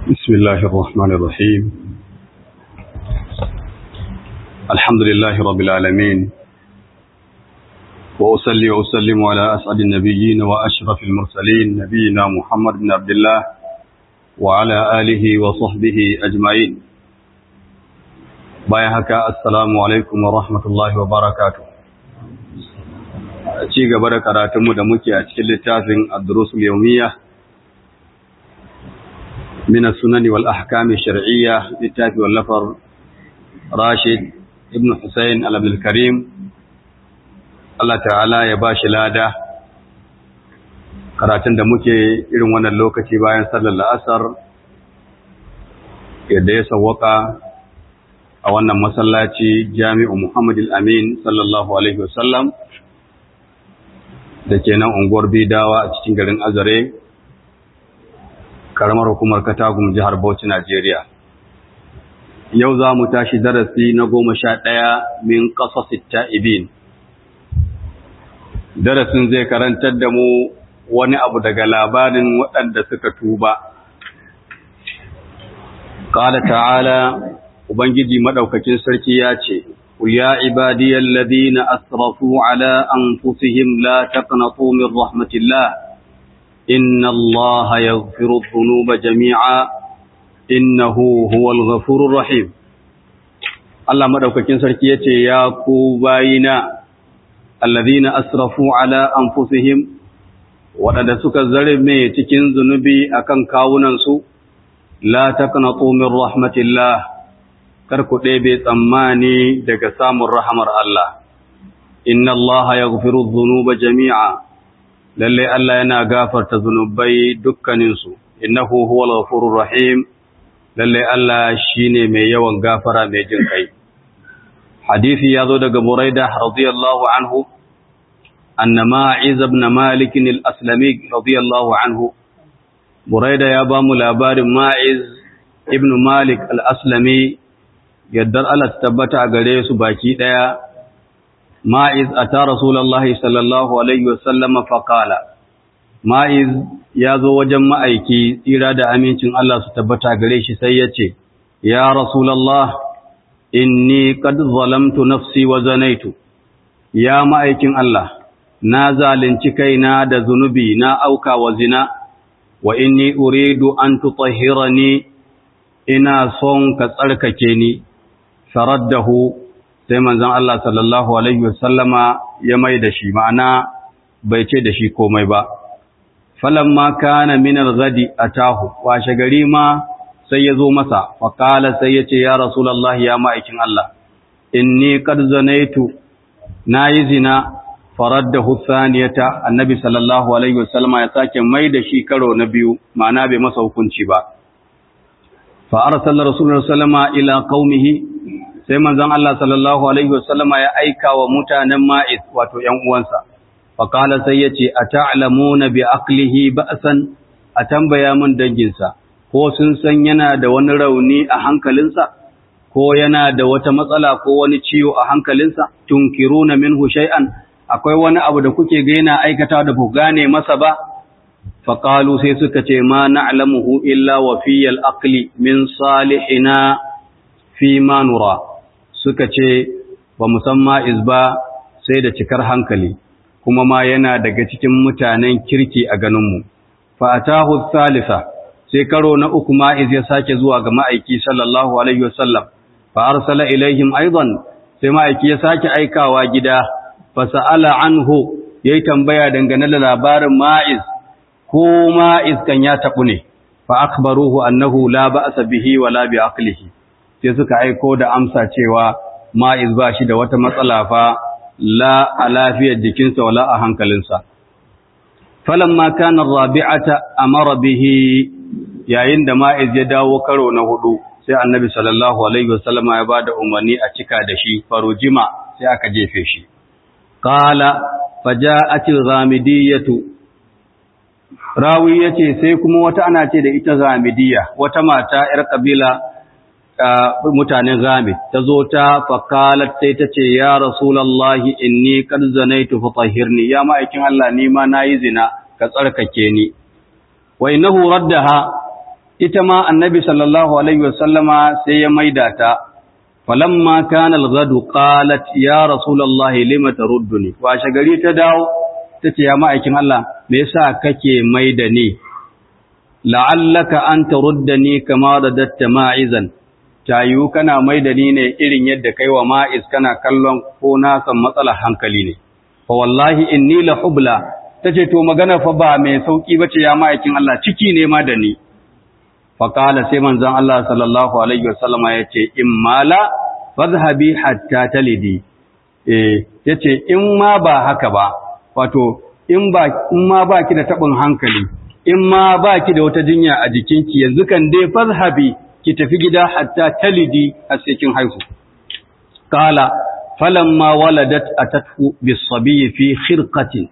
بسم الله الرحمن الرحيم الحمد لله رب العالمين وأصلي وأسلم على أسعد النبيين وأشرف المرسلين نبينا محمد بن عبد الله وعلى آله وصحبه أجمعين بايهك السلام عليكم ورحمة الله وبركاته ci gaba da karatunmu da muke a cikin littafin ad-durusul yawmiyya من السنن والأحكام الشرعية للتافي واللفر راشد ابن حسين عبد الكريم الله تعالى ya bashi lada karatun da muke irin wannan lokaci bayan sallar la'asar yadda ya sawwaka a wannan masallaci jami'u Muhammad al-Amin sallallahu alaihi wasallam da ke nan unguwar Bidawa a cikin garin Azare karamar hukumar Katagum jihar Bauchi Najeriya. Yau za mu tashi darasi na goma sha ɗaya min ƙasas ta'ibin. Darasin zai karantar da mu wani abu daga labarin waɗanda suka tuba. Ƙala ta'ala, Ubangiji Maɗaukakin Sarki ya ce, Ya ibadiyar ladina asrafu ala an fusihim la taqnatu min rahmatillah. إن الله يغفر الذنوب جميعا إنه هو الغفور الرحيم الله مدوكاكين sarki yace ya ku bayina alladhina asrafu ala anfusihim wadanda suka zarme cikin zunubi akan kawunan su la taqnatu min rahmatillah kar ku ɗebe tsammani daga samun rahamar Allah inna Allah yaghfiru dhunuba jami'a lalle Allah yana gafarta zunubai dukkaninsu innahu huwal ghafurur rahim lalle Allah shine mai yawan gafara mai jin kai hadisi yazo daga Buraida radiyallahu anhu anna Ma'iz ibn Malik al-Aslami radiyallahu anhu Buraida ya ba mu labarin Ma'iz ibn Malik al-Aslami yaddar Allah tabbata gare su baki daya ma'iz a ta Rasulallahi sallallahu Alaihi wasallama faƙala, ma'iz ya zo wajen ma'aiki tsira da amincin Allah su tabbata gare shi sai ya ce, Ya Rasulallah, inni qad zalamtu nafsi wa zanaitu, ya ma'aikin Allah, na zalunci kaina da zunubi na auka wa zina, wa inni uridu an tutahhirani ina son ka tsarkake ni, faraddahu sai manzon Allah sallallahu alaihi wasallama ya mai da shi ma'ana bai ce da shi komai ba falamma kana min al-ghadi atahu washe gari ma sai ya zo masa fa qala sai ya ce ya rasulullahi ya ma'aikin Allah inni qad zanaitu nayi zina faraddahu thaniyata annabi sallallahu alaihi wasallama ya sake mai da shi karo na biyu ma'ana bai masa hukunci ba fa arsala rasulullahi sallama ila qaumihi sai manzon Allah sallallahu alaihi wasallama ya aika wa mutanen Ma'iz wato ƴan uwansa fa qala sai yace ata'lamuna bi aqlihi ba'san a tambaya mun danginsa ko sun san yana da wani rauni a hankalinsa ko yana da wata matsala ko wani ciwo a hankalinsa tunkiruna minhu shay'an akwai wani abu da kuke ga yana aikata da ku gane masa ba fa qalu sai suka ce ma na'lamuhu illa wa fiyal aqli min salihina fi ma nura suka ce ba musamman izba sai da cikar hankali kuma ma yana daga cikin mutanen kirki a ganinmu fa'atahu salisa sai karo na uku ma'iz ya sake zuwa ga ma'aiki sallallahu alaihi wasallam fa arsala ilaihim aidan sai ma'aiki ya sake aikawa gida fa sa'ala anhu yayi tambaya dangane da labarin ma'iz ko ma'iz kan ya tabu ne fa akhbaruhu annahu la ba'sa bihi wala bi aqlihi sai suka aiko da amsa cewa ma'iz ba shi da wata matsala fa la a lafiyar jikinsa wala a hankalinsa. Falamma kana rabi'ata amara bihi yayin da ma'iz ya dawo karo na hudu sai annabi sallallahu alaihi wasallama ya bada umarni a cika da shi farujima sai aka jefe shi. Qala faja'atil ghamidiyatu Rawi yace sai kuma wata ana ce da ita ghamidiyya wata mata 'yar kabila mutanen Ghamid ta zo ta fakalat sai ta ce ya rasulallahi inni qad zanaitu fatahhirni ya ma'aikin Allah ni ma nayi zina ka tsarkake ni wa innahu raddaha ita ma annabi sallallahu alaihi wasallama sai ya maida ta falamma kana al-ghadu qalat ya rasulullahi lima tarudduni washe gari ta dawo tace ya ma'aikin Allah me yasa kake maida ni la'allaka an taruddani kama radatta ma'izan tayu kana maida ni ne irin yadda kai wa ma'iz kana kallon ko na san matsalar hankali ne fa wallahi inni la hubla tace to magana fa ba mai sauki bace ya ma'aikin Allah ciki ne ma da ni fa qala sai manzon Allah sallallahu alaihi wasallama yace in mala fadhhabi hatta talidi eh yace in ma ba haka ba wato in ba in ma baki da tabin hankali in ma baki da wata jinya a jikinki yanzu kan dai fadhhabi ki tafi gida hatta talidi har sai kin haihu qala falamma waladat atathu bis-sabiy fi khirqatin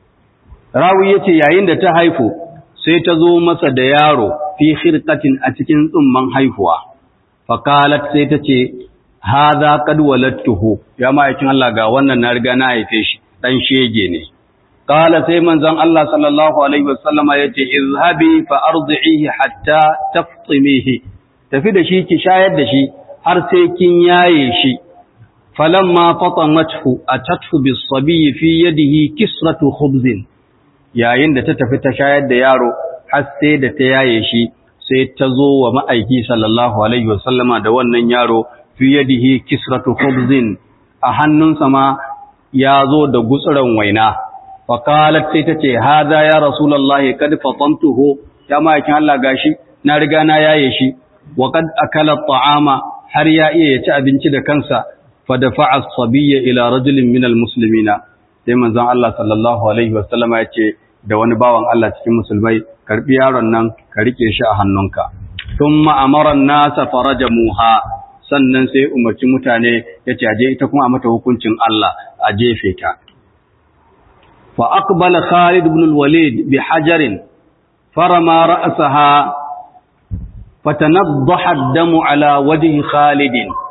rawi yace yayin da ta haifu sai ta zo masa da yaro fi khirqatin a cikin tsumman haihuwa faqalat sai ta ce hadha qad waladtuhu ya ma'aikin Allah ga wannan na riga na haife shi dan shege ne qala sai manzon Allah sallallahu alaihi wasallama yace izhabi fa ardihi hatta taftimihi tafi da shi ki shayar da shi har sai kin yaye shi falamma fatamathu atathu bis-sabiy fi yadihi kisratu khubzin yayin da ta tafi ta shayar da yaro har sai da ta yaye shi sai ta zo wa ma'aiki sallallahu alaihi wasallama da wannan yaro fi yadihi kisratu khubzin a hannunsa ma ya zo da gutsuran waina fa qalat sai ta ce hadha ya rasulullahi kad fatantuhu ya ma'aikin Allah gashi na riga na yaye shi wa kad akala ta'ama har ya iya ya ci abinci da kansa fa dafa'a as-sabiyya ila rajulin minal muslimina sai manzon Allah sallallahu alaihi wasallama ya ce da wani bawan Allah cikin musulmai karbi yaron nan ka rike shi a hannunka thumma amara an-nasa farajamuha sannan sai umarci mutane ya ce aje ita kuma a mata hukuncin Allah a jefe ta fa aqbala Khalid ibn al-Walid bi hajarin farama ra'saha fatanaddaha ad-damu ala wajhi Khalid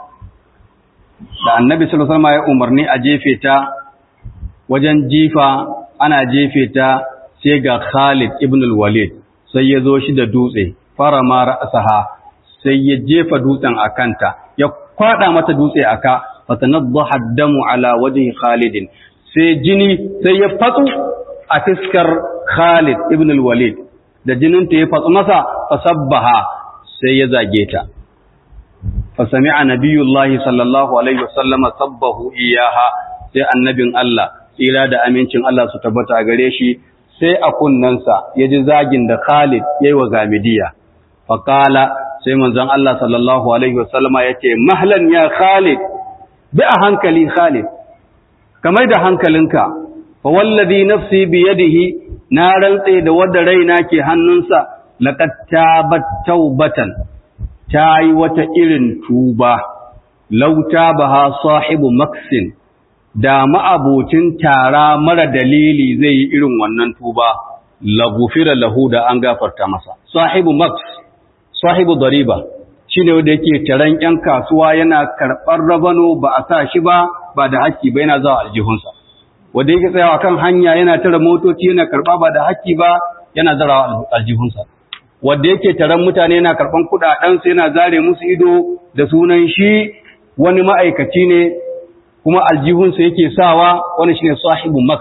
da annabi sallallahu alaihi wasallam ya umarni a jefe ta wajen jifa ana jefe ta sai ga Khalid ibn al-Walid sai ya zo shi da dutse fara ma ra'saha sai ya jefa dutsen a kanta ya kwada mata dutse aka fatanaddaha ad-damu ala wajhi Khalid sai jini sai ya fatsu a fiskar Khalid ibn al-Walid da jinin ta ya fatsu masa fasabbaha sai ya zage ta fasami'a nabiyullahi sallallahu alaihi wasallam sabbahu iyaha sai annabin Allah tsira da amincin Allah su tabbata gare shi sai a kunnansa ya ji zagin da Khalid ya yi wa Gamidiya. Faƙala sai manzon Allah sallallahu Alaihi wasallama ya ce, Mahlan ya Khalid, bi a hankali Khalid, kamar da hankalinka, fa wallazi nafsi biyadihi na rantse da wadda raina ke hannunsa, laqad tabat taubatan ta yi wata irin tuba, lauta baha sahibu maksin da ma'abocin tara mara dalili zai yi irin wannan tuba lagufira lahu da an gafarta masa sahibu max sahibu dariba shine wanda yake taran yan kasuwa yana karɓar rabano ba a sa shi ba ba da haƙƙi ba yana zawa aljihunsa wanda yake tsayawa kan hanya yana tara motoci yana karɓa ba da haƙƙi ba yana zarawa aljihunsa wanda yake taran mutane yana karɓan kuɗaɗensu yana zare musu ido da sunan shi wani ma'aikaci ne kuma aljihunsa yake sawa wani shine sahibu max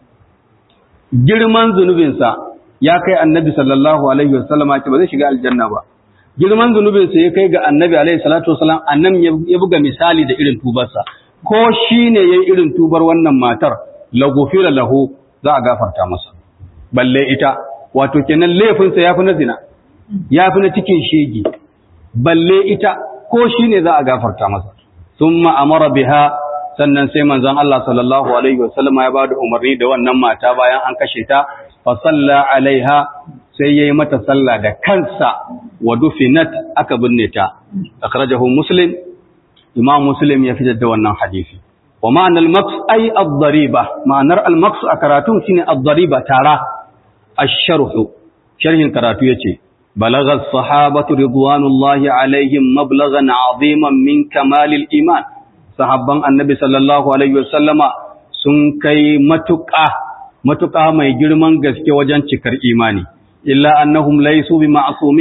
girman zunubinsa ya kai annabi sallallahu alaihi wasallam ce ba zai shiga aljanna ba girman zunubinsa ya kai ga annabi alaihi salatu wasallam annan ya buga misali da irin tubarsa ko shine yayin irin tubar wannan matar la gufira lahu za a gafarta masa balle ita wato kenan laifinsa yafi na zina yafi na cikin shege balle ita ko shine za a gafarta masa thumma amara biha sannan sai manzon Allah sallallahu alaihi wasallam ya bada umarni da wannan mata bayan an kashe ta fa salla alaiha sai yayi mata sallah da kansa wa dufinat aka binne ta akhrajahu muslim imam muslim ya fitar da wannan hadisi wa ma'ana al-maqs ay ad-dariba ma'anar al-maqs a karatu shine ad-dariba tara ash-sharh sharhin karatu yace balagha as-sahabatu ridwanullahi alaihim mablaghan 'aziman min kamalil iman sahabban annabi sallallahu alaihi wasallama sun kai matuƙa matuƙa mai girman gaske wajen cikar imani illa annahum laysu bi ma'sumin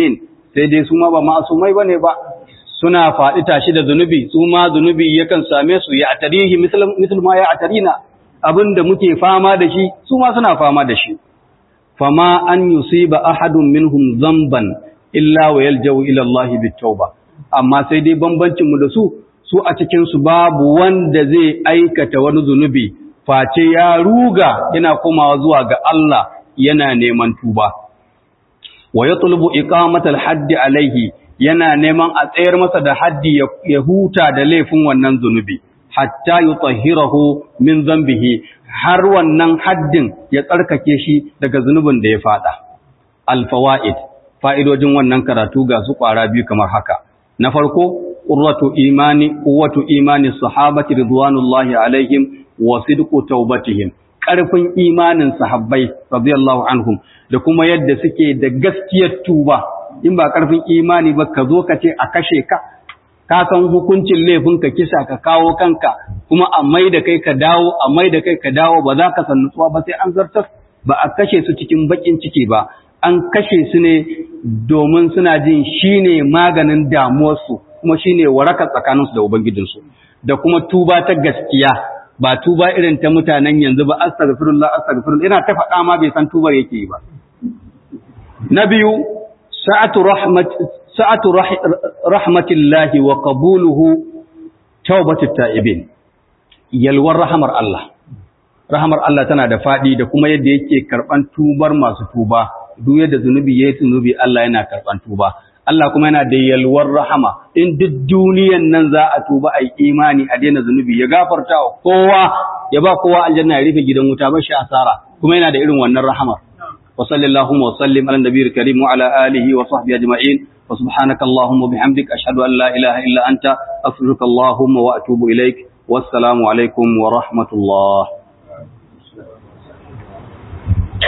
sai dai su ma ba ma'asumai bane ba suna faɗi tashi da zunubi su ma zunubi yakan same su ya atarihi misal ma ya atarina abinda muke fama da shi su ma suna fama da shi fama an yusiba ahadun minhum zamban illa wa yaljau ila Allah bitauba amma sai dai bambancin mu da su su a cikin su babu wanda zai aikata wani zunubi face ya ruga yana komawa zuwa ga Allah yana neman tuba wa yatlubu iqamatal haddi alaihi yana neman a tsayar masa da haddi ya huta da laifin wannan zunubi hatta yutahhirahu min zambihi har wannan haddin ya tsarkake shi daga zunubin da ya fada alfawaid fa'idojin wannan karatu ga su kwara biyu kamar haka na farko qurratu imani quwwatu imani sahabati ridwanullahi alaihim wa sidqu taubatihim ƙarfin imanin sahabbai radiyallahu anhum da kuma yadda suke da gaskiyar tuba in ba ƙarfin imani ba ka zo ka ce a kashe ka ka san hukuncin laifin ka kisa ka kawo kanka kuma a mai da kai ka dawo a mai da kai ka dawo ba za ka san nutsuwa ba sai an zartar ba a kashe su cikin bakin ciki ba an kashe su ne domin suna jin shine maganin damuwarsu kuma shine waraka tsakaninsu da ubangijinsu da kuma tuba ta gaskiya ba tuba irin ta mutanen yanzu ba astaghfirullah astaghfirullah ina ta faɗa ma bai san tubar yake yi ba na biyu sa'atu rahmat sa'atu rahmatillahi wa qabuluhu tawbatut ta'ibin yalwar rahamar Allah rahamar Allah tana da faɗi da kuma yadda yake karɓan tubar masu tuba duk yadda zunubi yayi zunubi Allah yana karɓan tuba Allah kuma yana da yalwar rahama in duk duniyan nan za a tuba a yi imani a daina zunubi ya gafarta wa kowa ya ba kowa aljanna ya rufe gidan wuta ba shi asara kuma yana da irin wannan rahamar wa sallallahu wa sallim ala nabiyil karim wa ala alihi wa sahbihi ajma'in wa subhanaka allahumma bihamdik ashhadu an la ilaha illa anta astaghfiruka allahumma wa atubu ilaik wassalamu alaikum wa rahmatullah